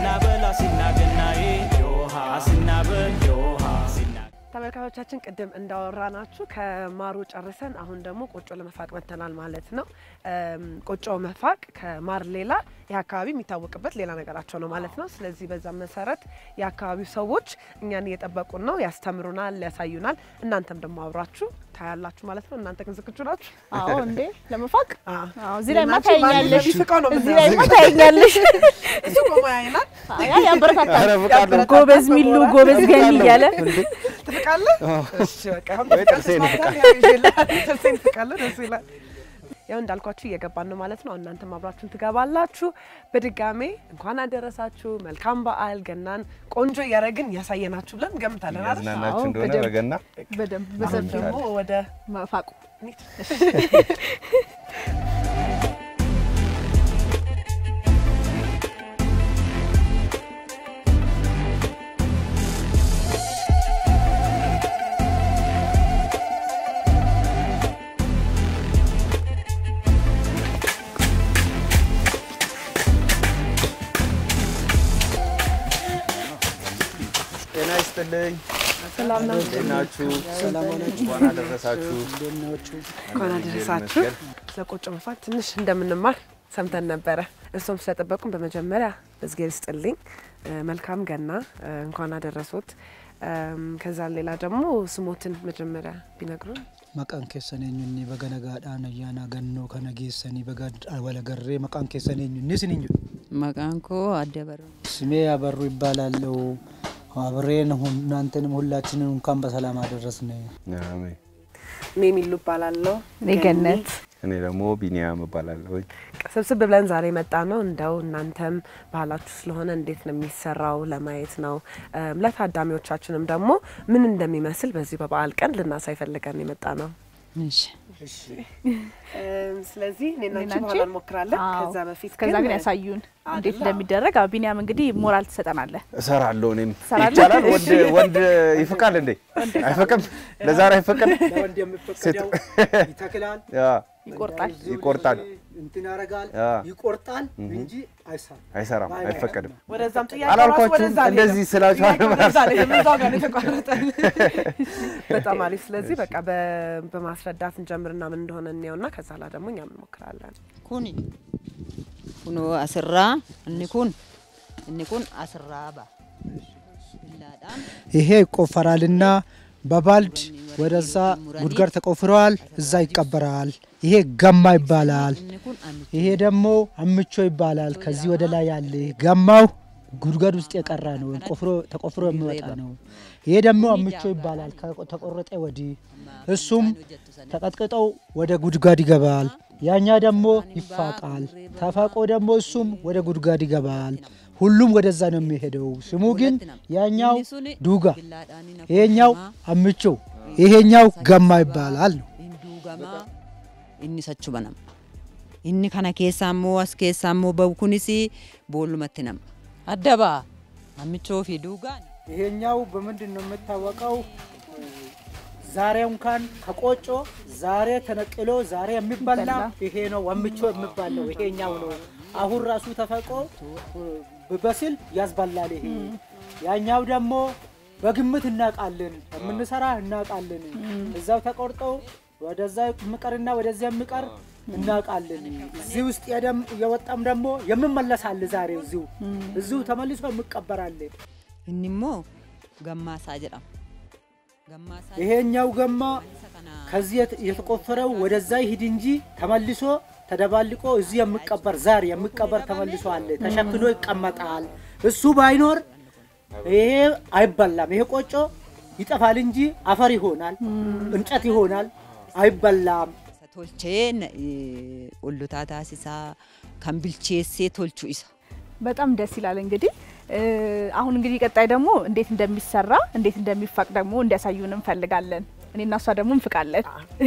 አሲናበል አሲናገናዬ ዮሃ አሲናበል ዮሃ አሲና ተመልካቾቻችን ቅድም እንዳወራናችሁ ከማሩ ጨርሰን አሁን ደግሞ ቆጮ ለመፋቅ መጥተናል ማለት ነው። እም፣ ቆጮ መፋቅ ከማር ሌላ ይህ አካባቢ የሚታወቅበት ሌላ ነገራቸው ነው ማለት ነው። ስለዚህ በዛ መሰረት የአካባቢው ሰዎች እኛን እየጠበቁን ነው፣ ያስተምሩናል፣ ያሳዩናል። እናንተም ደግሞ አብራችሁ ታያላችሁ ማለት ነው። እናንተ ግን ዝግጁ ናችሁ? አዎ እንዴ ለመፋቅ አዎ። አዎ እዚህ ላይ ማ ናችሁ? ታየኛለሽ ማንም ቢፍቀው ነው እዚህ ላይ ማ የምናየው። ታየኛለሽ እሱ ቆሞ ያይናል። ያ ያበረታታል ኧረ ፍቃድ ነው። ጎበዝ ሚሉ ጎበዝ ገኒ እያለ ትፍቃለህ? እሺ በቃ አሁን ወይ ትፍቃለህ፣ ጥርሴን ተስማምተን ያው ይዤልሃል። ጥርሴን ትፍቃለህ፣ ደስ ይላል። ያው እንዳልኳችሁ እየገባን ነው ማለት ነው። እናንተም አብራችሁን ትገባላችሁ። በድጋሜ እንኳን አደረሳችሁ፣ መልካም በዓል። ገናን ቆንጆ እያደረግን እያሳየናችሁ ብለን እንገምታለን አይደል? ያዝናናችሁ አዎ፣ እንደሆነ በደንብ። በገና በደንብ አሁን በሰፊው ደግሞ ወደ መፋቁ ጤና ይስጥልኝ። ሰላም ነው። እንዴት ናችሁ? እንኳን አደረሳችሁ። እንኳን አደረሳችሁ። ስለ ቆጮ መፋቅ ትንሽ እንደምንማር ሰምተን ነበረ። እርሶም ስለጠበቁን በመጀመሪያ እዝጌር ይስጥልኝ። እ፣ መልካም ገና እ፣ እንኳን አደረሶት። እም፣ ከዛ ሌላ ደግሞ ስሞትን መጀመሪያ ቢነግሩን። maqaan keessan eenyunni baga nagaadhaan ayyaana gannoo kana geessanii baga walagarree maqaan keessan eenyunni isin hin jedhu maqaan koo adda barru ስሜ ያበሩ ይባላለሁ አብሬን ሁን- እናንተንም ሁላችንን እንኳን በሰላም አደረስን አሜን። እኔ የሚሉ እባላለሁ። እኔ ገነት እኔ ደግሞ ቢኒያም እባላለሁ። ስብስብ ብለን ዛሬ መጣ ነው እንደው እናንተም ባህላችሁ ስለሆነ እንዴት ነው የሚሰራው ለማየት ነው። እም፣ ለታዳሚዎቻችንም ደግሞ ምን እንደሚመስል በዚህ በበዓል ቀን ልናሳይ ፈልገን የመጣ ነው። እሺ ስለዚህ እኔና እኔና አንቺ አንቺ? በኋላ እንሞክራለን። አዎ። ከዛ በፊት ከዛ ግን ያሳዩን እንዴት እንደሚደረግ አዎ ቢኒያም እንግዲህ ሞራል ትሰጠናለህ እሰራለሁ። እኔም ትሰራለህ? ይቻላል። ወንድ ወንድ ይፍቃል እንዴ? አይፈቅም? ለዛሬ አይፈቅም? ለወንድ የሚፈቀደው ይተክላል ያ ይቆርጣል ይቆርጣል። እንትን ያደርጋል ያ ይቆርጣል እንጂ አይሳም አይሰራም፣ አይፈቀድም። ወደዛም ጥያቄ አላልኳችሁም? ራሱ ወደዛ እንደዚህ ስላችሁ ጥያቄው ወደዛ ነው የሄደው፣ እዛው ጋር ነው የተቋረጠን። በጣም አሪፍ። ስለዚህ በቃ በ- በማስረዳት እንጀምርና ምን እንደሆነ እንየውና ከዛ ላ ደግሞ እኛም እንሞክራለን። kun kunoo asirraa inni kun inni kun asirraa ba'a billaadhaan ይሄ ይቆፈራልና በባልድ ወደዛ ጉድጓድ ተቆፍረዋል እዛ ይቀበራል ይሄ ገማ ይባላል inni kun amicha ይሄ ደግሞ አምቾ ይባላል ከዚህ ወደ ላይ ያለ ገማው ጉድጓድ ውስጥ የቀረ ነው ቆፍሮ ተቆፍሮ የሚወጣ ነው ይሄ ደግሞ አምቾ ይባላል ከ- ተቆረጠ ወዲህ እሱም ተቀጥቅጠው ወደ ጉድጓድ ይገባል ያኛ ደግሞ ይፋቃል ተፋቆ ደግሞ እሱም ወደ ጉድጓድ ይገባል ሁሉም ወደዛ ነው የሚሄደው ስሙ ግን ያኛው ዱጋ billaadhaan hin ይሄኛው አምቾ ይሄኛው ገማ ይባላል ነው hin duugamaa inni sachu banama inni kana keessaa immoo as keessaa immoo bahu kunis boollumatti nama adda ba'a amichoo fi duugaan ይሄኛው በምንድን ነው የምታወቀው? ዛሬ እንኳን ከቆጮ ዛሬ ተነቅሎ ዛሬ የሚበላ ይሄ ነው ወምቾ የሚባለው ይሄኛው ነው። አሁን ራሱ ተፈቆ በስል ያስበላል። ይሄ ያኛው ደግሞ በግምት እናውቃለን፣ የምንሰራ እናውቃለን። እዛው ተቆርጠው ወደዛ የሚቀርና ወደዚያ የሚቀር እናውቃለን። እዚህ ውስጥ የደም- የወጣም ደግሞ የምመለሳል። ዛሬ እዚሁ እዚሁ ተመልሶ የሚቀበራል። inni immoo gammaasaa jedhama gammaasaa ይሄኛው ገማ isa kana ከዚህ የት- የተቆፈረው ወደዛ ይሂድ እንጂ ተመልሶ ተደባልቆ እዚህ የሚቀበር ዛር የሚቀበር ተመልሶ አለ ተሸክሎ ይቀመጣል። እሱ ባይኖር ይሄ አይበላም። ይሄ ቆጮ ይጠፋል እንጂ አፈር ይሆናል፣ እንጨት ይሆናል፣ አይበላም። isa tolchee na- eh, ollotaa taasisaa kan bilcheessee tolchu isa በጣም ደስ ይላል እንግዲህ እ፣ አሁን እንግዲህ ቀጣይ ደግሞ እንዴት እንደሚሰራ እንዴት እንደሚፋቅ ደግሞ እንዲያሳዩን እንፈልጋለን እኔ እና እሷ ደግሞ እንፍቃለን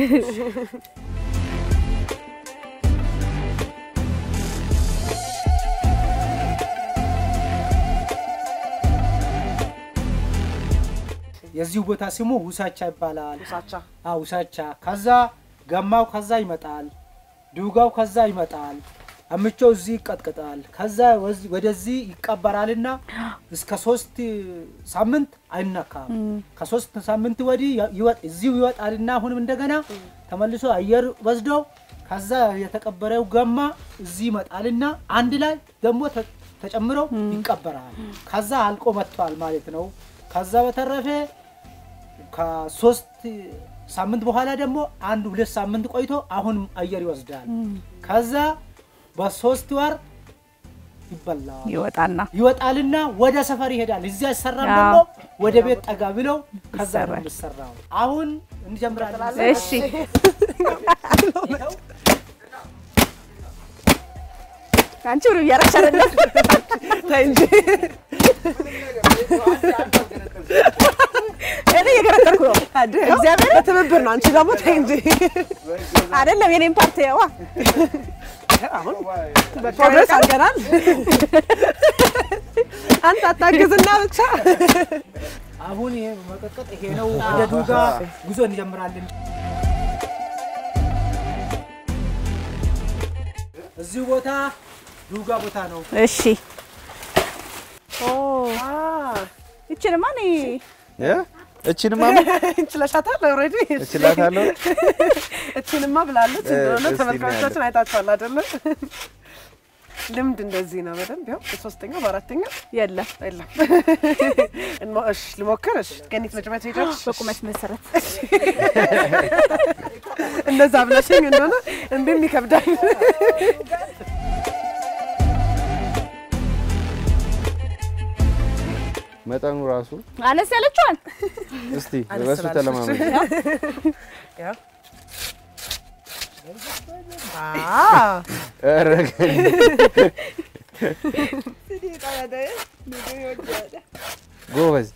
የዚሁ ቦታ ስሙ ውሳቻ ይባላል። ሳቻ አዎ ውሳቻ። ከዛ ገማው ከዛ ይመጣል፣ ዱጋው ከዛ ይመጣል። አምቾ እዚህ ይቀጥቅጣል። ከዛ ወዚ- ወደዚህ ይቀበራልና እስከ ሶስት ሳምንት አይነካም። ከሶስት ሳምንት ወዲህ ይወጥ እዚሁ ይወጣልና አሁንም እንደገና ተመልሶ አየር ወስደው ከዛ የተቀበረው ገማ እዚህ ይመጣልና አንድ ላይ ደግሞ ተ- ተጨምሮ ይቀበራል። ከዛ አልቆ መጥቷል ማለት ነው። ከዛ በተረፈ ከሶስት ሳምንት በኋላ ደግሞ አንድ ሁለት ሳምንት ቆይቶ አሁን አየር ይወስዳል። ከዛ በሶስት ወር ይበላል ይወጣና ይወጣልና ወደ ሰፈር ይሄዳል። እዚያ አይሰራም አዎ። ደግሞ ወደ ቤት ጠጋ ብለው ከዛ ነው ይሰራል። የሚሰራው። አሁን እንጀምራለን። እሺ አንቺ ብሩ እያረግሽ አይደለም ተይ እንጂ እኔ እየገረጠርኩ ነው እግዚአብሔር በትብብር ነው። አንቺ ደግሞ ተይ እንጂ አይደለም የኔን ፓርቲ ዋ አሁን ፕሮግረስ አድርገናል። አንተ አታግዝና ብቻ አሁን ይሄ መቀጥቀጥ ይሄ ነው። ወደ ዱጋ ጉዞ እንጀምራለን። እዚሁ ቦታ ዱጋ ቦታ ነው። እሺ ኦ ይችንማ እኔ እ? እቺንማ ምን እንችለሻታል። ኦልሬዲ እችላታለሁ። እቺንማ ብላለች እንደሆነ እስቲ ተመልካቾቻችን አይታችኋል አይደለ? ልምድ እንደዚህ ነው። በደንብ ያው በሶስተኛው በአራተኛው የለም የለም። እንሞ- እሺ ልሞክር። እሺ ገኒት መጀመሪያ ትሄጃለሽ። በቁመት መሰረት እንደዛ ብለሽኝ እንደሆነ እምቢም ይከብዳል። መጠኑ ራሱ አነስ ያለችዋን እስቲ አነስ በሱ ስላለች ተለማመድ። ያው አ ኧረ ጎበዝ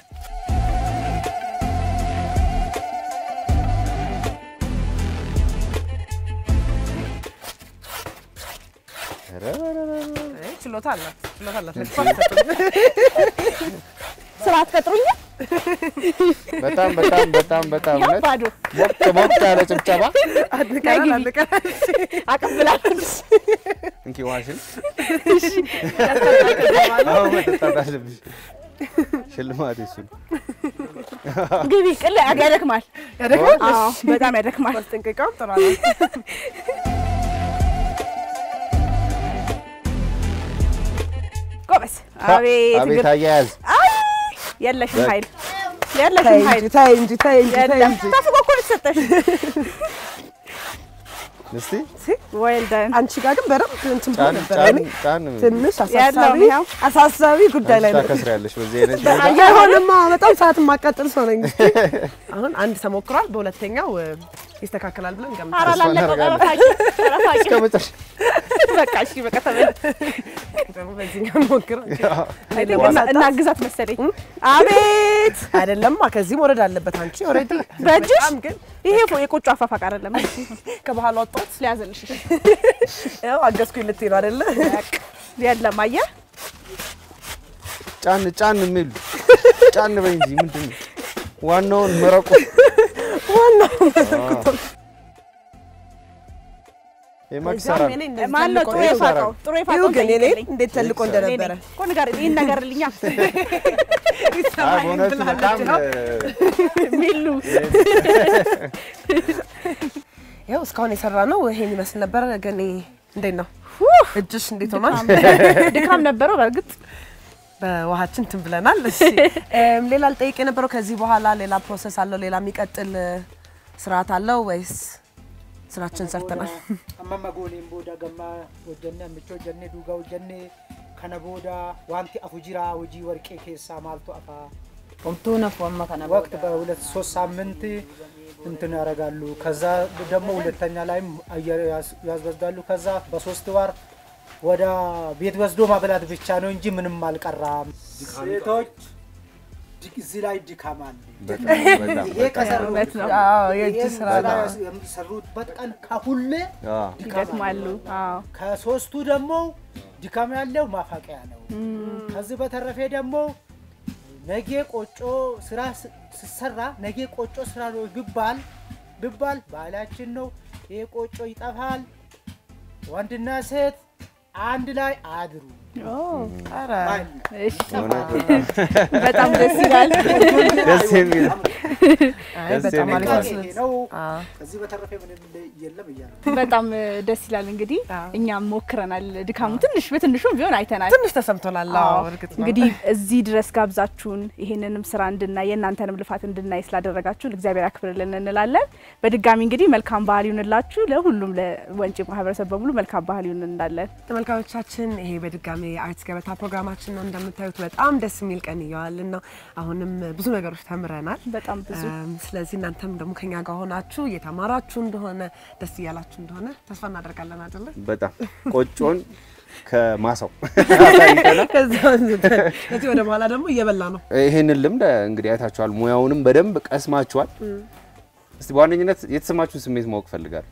ኧረ ኧረ ኧረ ኧረ። አይ፣ ችሎታ አላት ችሎታ አላት። ስራ አትቀጥሩኝ በጣም በጣም በጣም በጣም እውነት ባዶ ሞቅ ሞቅ ያለ ጭብጨባ። አድንቀናል አድንቀናል። አቀብላለች እንኪ ውሃሽን አሁን መጠጣት አለብሽ። ሽልማት እሱ ነው። ግቢ ቅል ያደክማል ያደክማል። አዎ በጣም ያደክማል ማስጠንቀቂያውም ጥሩ ነው። ጎበዝ አቤት አቤት እግር አያያዝ አይ የለሽም ኃይል የለሽም ተይ ኃይል እንጂ ተይ እንጂ ተይ እንጂ ተይ የለም እንጂ። ተፍቆ እኮ ነው የተሰጠሽ እስቲ ዌል ደን አንቺ ጋር ግን በደንብ እንትን ብሎ ጫን ነበር። ጫን እኔ ጫን ትንሽ ያለው አሳሳቢ ያው አሳሳቢ ጉዳይ ላይ ነው። ታከስሪያለሽ በዚህ አይነት ሁኔታ። አይሆንማ በጣም ሰዓት የማቃጥል ሰው ነኝ። አሁን አንድ ተሞክሯል። በሁለተኛው እ፣ ይስተካከላል ብለን ኧረ እንገምታለን። ላለቀው እናደርጋለን። ጠረፋቂ ጠረፋቂ እስከ መጨረሻ በቃ እሺ በቃ ተበል ደግሞ በዚህኛው እንሞክራለን። አይ ቲንክ እና- እናግዛት መሰለኝ አቤት አይደለማ ከዚህ መውረድ አለበት። አንቺ ኦልሬዲ በእጅሽ በጣም ግን ይሄ ፎ- የቆጮ አፋፋቅ አይደለም እሺ ከባህል ወጣት ሊያዘልሽ ያው አገዝኩኝ ልትይ ነው አይደለ? የለም አየህ ጫን ጫን የሚሉ ጫን በይ እንጂ ምንድን ነው ዋናውን መረቁ የማክሰራ እዛም የኔ እንደዚህ ማን ነው ተልቆ ጥሩ ይኸው የፋቀው ጥሩ ይኸው የፋቀው ግን የኔ ጠይቅልኝ እንዴት ተልቆ እንደነበረ እኮ ንገር ይህን ነገርልኛ በእውነቱ በጣም ሚሉ ያው እስካሁን የሰራ ነው ይሄን ይመስል ነበረ። ግን እንዴት ነው እጅሽ እንዴት ሆኗል? ድካም ነበረው በእርግጥ በውሃችን እንትን ብለናል። እሺ እም፣ ሌላ ልጠይቅ የነበረው ከዚህ በኋላ ሌላ ፕሮሰስ አለው? ሌላ የሚቀጥል እ፣ ስርዓት አለው ወይስ ስራችን ሰርተናል? amma gooliin booda gammaa hojjenne ammicha hojjenne duugaa hojjenne kana booda wanti afu jira hojii warqee keessaa maaltu afaa Omtuu nafu amma kana ወቅት በሁለት ሶስት ሳምንት እንትን ያደርጋሉ። ከዛ ደግሞ ሁለተኛ ላይም አየር ያስ- ያስወስዳሉ። ከዛ በሶስት ወር ወደ ቤት ወስዶ ማብላት ብቻ ነው እንጂ ምንም አልቀራም። ሴቶች ድ- እዚህ ላይ ድካም አለ። በጣም በጣም ይሄ ከሰሩት እውነት ነው አዎ የእጅ ይሄን ስራ ስራ ነው። የሚሰሩበት ቀን ከሁሌ አዎ። ድካም አለ። ይደክማሉ አዎ ከሶስቱ ደግሞ ድካም ያለው ማፋቂያ ነው። ከዚህ በተረፈ ደግሞ ነጌ ቆጮ ስራ ስ- ስሰራ ነጌ ቆጮ ስራ ነው ቢባል ቢባል ባህላችን ነው። ይሄ ቆጮ ይጠፋል። ወንድና ሴት አንድ ላይ አድሩ። ኧረ ባል እሺ፣ እውነት በጣም ደስ ይላል። ደስ የሚል አይ ደስ በጣም የሚል አሪፍ ቃል። ነው። ይሄ ነው። አዎ። ከዚህ በተረፈ ምንም የለም እያለ በጣም ደስ ይላል። እንግዲህ አዎ። እኛም ሞክረናል። ድካሙ ትንሽ በትንሹም ቢሆን አይተናል። ትንሽ ተሰምቶናል። አዎ አዎ እርግጥ ነው። እንግዲህ እዚህ ድረስ ጋብዛችሁን ይሄንንም ስራ እንድናይ የእናንተንም ልፋት እንድናይ ስላደረጋችሁን እግዚአብሔር ያክብርልን እንላለን። በድጋሚ እንግዲህ መልካም ባህል ይሁንላችሁ። ለሁሉም ለወንጪ ማህበረሰብ በሙሉ መልካም ባህል ይሁን እንዳለን ተመልካቾቻችን ይሄ በድጋሚ የአርት ገበታ ፕሮግራማችን ነው። እንደምታዩት በጣም ደስ የሚል ቀን እየዋልን ነው። አሁንም ብዙ ነገሮች ተምረናል። በጣም ብዙ እም፣ ስለዚህ እናንተም ደግሞ ከኛ ጋር ሆናችሁ እየተማራችሁ እንደሆነ ደስ እያላችሁ እንደሆነ ተስፋ እናደርጋለን አይደለ? በጣም ቆጮን ከማሳው ከዛ አንስተን ከዚህ ወደ በኋላ ደግሞ እየበላ ነው። ይሄንን ልምድ እንግዲህ አይታችኋል። ሙያውንም በደንብ ቀስማችኋል። እስቲ በዋነኝነት የተሰማችሁን ስሜት ማወቅ ፈልጋለሁ።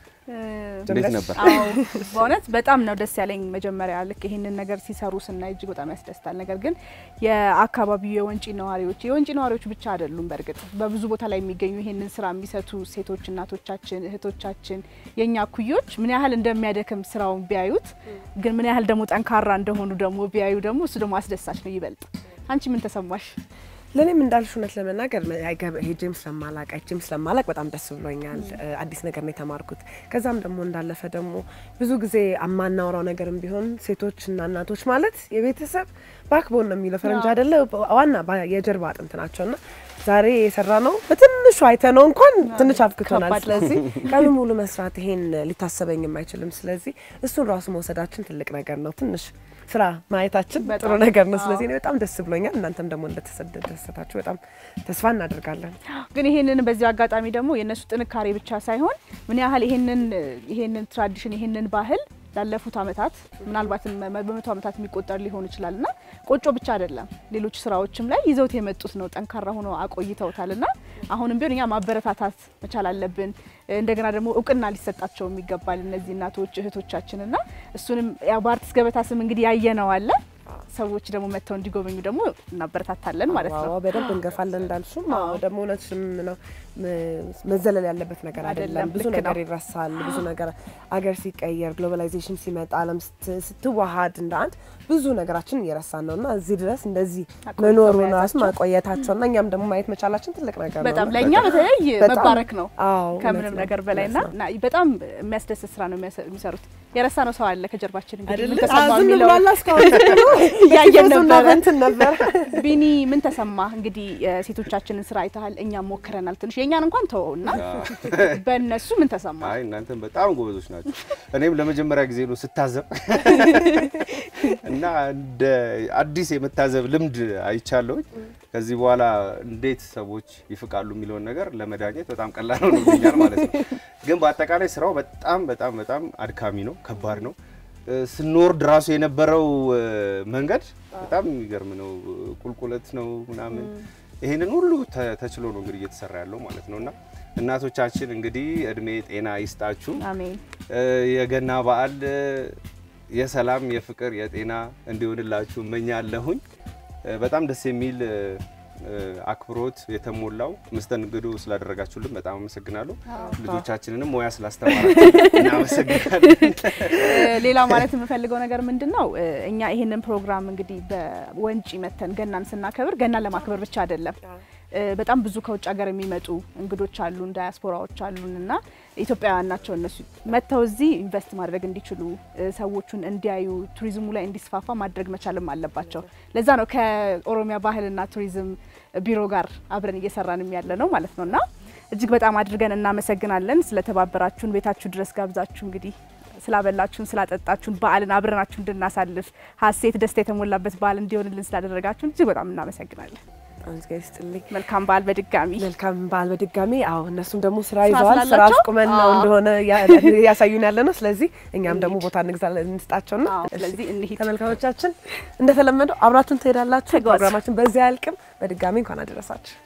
እንዴት ነበር? አዎ በእውነት በጣም ነው ደስ ያለኝ። መጀመሪያ ልክ ይሄንን ነገር ሲሰሩ ስናይ እጅግ በጣም ያስደስታል። ነገር ግን የአካባቢው የወንጪ ነዋሪዎች የወንጪ ነዋሪዎች ብቻ አይደሉም። በእርግጥ በብዙ ቦታ ላይ የሚገኙ ይሄንን ስራ የሚሰቱ ሴቶች፣ እናቶቻችን፣ እህቶቻችን የእኛ ኩዮች ምን ያህል እንደሚያደክም ስራውን ቢያዩት፣ ግን ምን ያህል ደግሞ ጠንካራ እንደሆኑ ደግሞ ቢያዩ ደግሞ እሱ ደግሞ አስደሳች ነው ይበልጥ። አንቺ ምን ተሰማሽ? ለእኔም እንዳልሽ እውነት ለመናገር አይገብ- ሄጄም ስለማላቅ አይቼም ስለማላቅ በጣም ደስ ብሎኛል። እ፣ አዲስ ነገር ነው የተማርኩት። ከዛም ደግሞ እንዳለፈ ደግሞ ብዙ ጊዜ የማናወራው ነገርም ቢሆን ሴቶችና እናቶች ማለት የቤተሰብ ባክቦን ነው የሚለው ፈረንጅ አይደለ? ዋና ባ- የጀርባ አጥንት ናቸው እና ዛሬ የሰራ ነው በትንሹ አይተ ነው እንኳን ትንሽ አብክቶናል። ከባድ ነው። ስለዚህ ቀኑ ሙሉ መስራት ይሄን ሊታሰበኝም አይችልም። ስለዚህ እሱን ራሱ መውሰዳችን ትልቅ ነገር ነው። ትንሽ ስራ ማየታችን ጥሩ በጣም። ነገር ነው። አዎ። ስለዚህ እኔ በጣም ደስ ብሎኛል። እናንተም ደግሞ እንደተደሰታችሁ በጣም ተስፋ እናደርጋለን። ግን ይሄንን በዚህ አጋጣሚ ደግሞ የእነሱ ጥንካሬ ብቻ ሳይሆን ምን ያህል ይሄንን ይሄንን ትራዲሽን ይሄንን ባህል ላለፉት አመታት ምናልባትም መ- በመቶ አመታት የሚቆጠር ሊሆን ይችላል እና ቆጮ ብቻ አይደለም ሌሎች ስራዎችም ላይ ይዘውት የመጡት ነው። ጠንካራ ሆኖ አቆይተውታል እና አሁንም ቢሆን እኛ ማበረታታት መቻል አለብን። እንደገና ደግሞ እውቅና ሊሰጣቸው የሚገባል እነዚህ እናቶች እህቶቻችን እና እሱንም ያው በአርቲስት ገበታ ስም እንግዲህ ያየነው አለ ሰዎች ደግሞ መጥተው እንዲጎበኙ ደግሞ እናበረታታለን ማለት ነው። አዎ በደንብ እንገፋለን እንዳልሹም። አዎ ደግሞ እውነትሽም ነው ም- መዘለል ያለበት ነገር አይደለም። አይደለም፣ ብዙ ልክ ነገር ነው። ይረሳል። ብዙ ነገር አገር ሲቀየር ግሎባላይዜሽን ሲመጣ ዓለም ስት- ስትዋሃድ እንደ አንድ ብዙ ነገራችን እየረሳን ነው እና እዚህ ድረስ እንደዚህ አቆይተው መኖሩ ራሱ መያዛቸው። ማቆየታቸው እና እኛም ደግሞ ማየት መቻላችን ትልቅ ነገር ነው። በጣም እና ለእኛ በተለይ በጣም- መባረክ ነው አዎ ከምንም እውነት ነው፣ ነገር በላይ ና እውነት ነው። እና በጣም የሚያስደስት ስራ ነው የሚያሰ- የሚሰሩት። የረሳ ነው ሰው አለ ከጀርባችን እንግዲህ ምን አይደለ? ተሰማ አዎ፣ ዝም የሚለው ብሏል እስካሁን እያየን በቲፎዞና ነበረ። በእንትን ነበር። ቢኒ ምን ተሰማ? እንግዲህ የሴቶቻችንን ስራ አይተሃል፣ እኛም ሞክረናል። ትንሽ የእኛን እንኳን ተወው እና በእነሱ ምን ተሰማ? አይ እናንተም በጣም ጎበዞች ናቸው። እኔም ለመጀመሪያ ጊዜ ነው ስታዘብ እና እንደ አዲስ የመታዘብ ልምድ አይቻለሁኝ። ከዚህ በኋላ እንዴት ሰዎች ይፍቃሉ የሚለውን ነገር ለመዳኘት በጣም ቀላል ሆኖብኛል ማለት ነው። ግን በአጠቃላይ ስራው በጣም በጣም በጣም አድካሚ ነው፣ ከባድ ነው። እ፣ ስንወርድ ራሱ የነበረው እ፣ መንገድ በጣም የሚገርም ነው። ቁልቁለት ነው ምናምን ይህንን ሁሉ ተ- ተችሎ ነው እንግዲህ እየተሰራ ያለው ማለት ነው እና እናቶቻችን እንግዲህ እድሜ ጤና ይስጣችሁ። አሜን። እ፣ የገና በዓል እ፣ የሰላም የፍቅር የጤና እንዲሆንላችሁ እመኛለሁኝ። እ፣ በጣም ደስ የሚል እ፣ እ፣ አክብሮት የተሞላው መስተንግዶ ስላደረጋችሁልን በጣም አመሰግናለሁ። ልጆቻችንንም ሙያ ስላስተማራችሁ እናመሰግናለን። ሌላ ማለት የምፈልገው ነገር ምንድን ነው፣ እኛ ይሄንን ፕሮግራም እንግዲህ በወንጪ መተን ገናን ስናከብር ገናን ለማክበር ብቻ አይደለም። እ፣ በጣም ብዙ ከውጭ ሀገር የሚመጡ እንግዶች አሉን፣ ዳያስፖራዎች አሉን እና ኢትዮጵያውያን ናቸው እነሱ መጥተው እዚህ ኢንቨስት ማድረግ እንዲችሉ እ፣ ሰዎቹን እንዲያዩ ቱሪዝሙ ላይ እንዲስፋፋ ማድረግ መቻልም አለባቸው። ለዛ ነው ከኦሮሚያ ባህልና ቱሪዝም ቢሮ ጋር አብረን እየሰራንም ያለ ነው ማለት ነው እና እጅግ በጣም አድርገን እናመሰግናለን ስለተባበራችሁን ቤታችሁ ድረስ ጋብዛችሁ እንግዲህ ስላበላችሁን ስላጠጣችሁን በዓልን አብረናችሁ እንድናሳልፍ ሀሴት ደስታ የተሞላበት በዓል እንዲሆንልን ስላደረጋችሁን እጅግ በጣም እናመሰግናለን። በጣም እግዚአብሔር ይስጥልኝ። መልካም በዓል በድጋሚ መልካም በዓል በድጋሚ። አዎ እነሱም ደግሞ ስራ ስራ ይዘዋል። ስራ ስላላቸው? አስቁመን ነው አዎ። እንደሆነ ያ- ያሳዩን ያለ ነው። ስለዚህ እኛም ደግሞ ቦታ እንግዛለን እንስጣቸውና አዎ፣ ስለዚህ እንሂድ። ተመልካቾቻችን እንደተለመደው አብራችሁን ትሄዳላችሁ። ተጓዙ። ፕሮግራማችን በዚህ አያልቅም። በድጋሚ እንኳን አደረሳችሁ።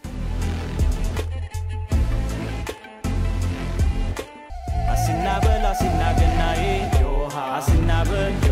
አሲናበል አሲናገናዬ ዮሃ አሲናበል